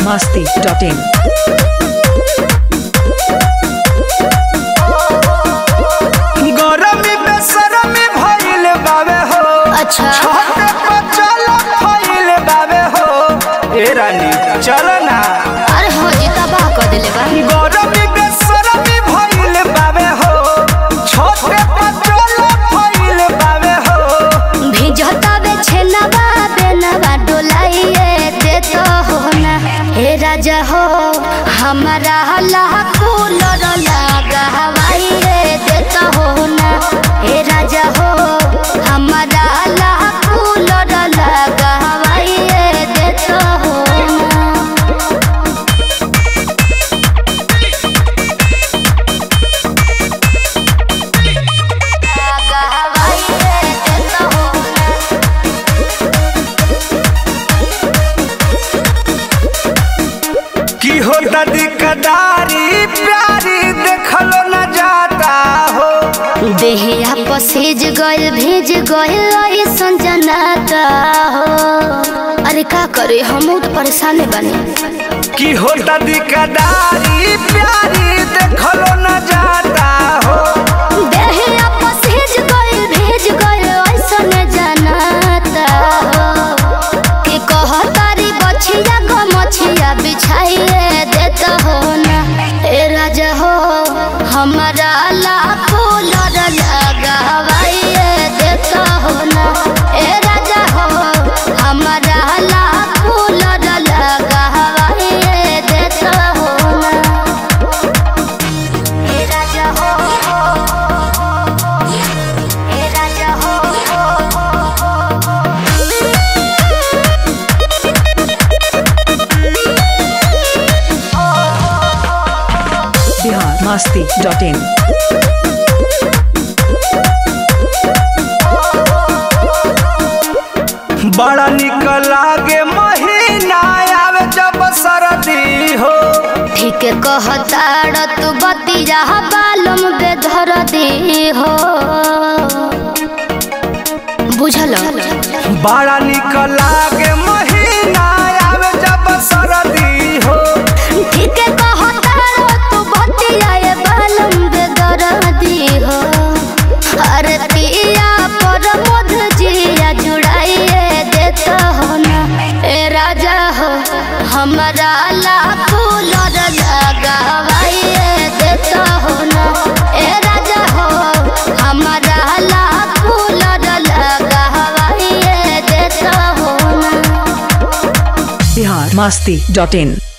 masti.in. गरमी बेसरमी भइल बावे हो अच्छा छोटे बचल भइल बावे हो ए रानी चल ना अरे हो जी तबाह कर देले बा गरमी बेसरमी भइल बावे हो छोटे बचल भइल बावे हो भिजता बे छेनवा बेनवा डोलाइए दे तो हो ना हे राजा हो हमारा हला कूलर लगा हवाइए दे तो हो ना हे राजा हो हमारा हला कूलर लगा हवाइए दे तो हो ना लगा हवाइए दे तो हो ना की हो दादी कदारी प्यारी देखलो न जाता हो देहिया पसेज गइल भेज गइल ऐसन जनाता हो अरे का करे हम तो परेशान बने की हो दादी कदारी प्यारी देखलो न जाता हो देहिया पसेज गइल भेज गइल ऐसन जनाता हो के कहतारी बछिया गो मछिया बिछाइए देता हो ना ए राजा हो हमारा लाखों लड़ लगावाइए देता हो ना ए राजा हो हमारा लाखों लड़ लगावाइए देता हो ना ए राजा हो ए राजा हो Bihar masti.in. बड़ा निक लागे महीना आवे जब सरदी हो ठीक कहताड़ तू बतिया बालम बेधर दे हो बुझल बड़ा निक लागे महीना आवे जब सरदी हो ठीक कहताड़ तू बतिया ये बालम बेधर दे हो अरे पिया पर मध जिया जुड़ाइए देता हो ना ए राजा हो हमारा लाखों लड़ लगावाइए देता हो ना ए राजा हो हमारा लाखों लड़ लगावाइए देता हो ना Bihar masti.in.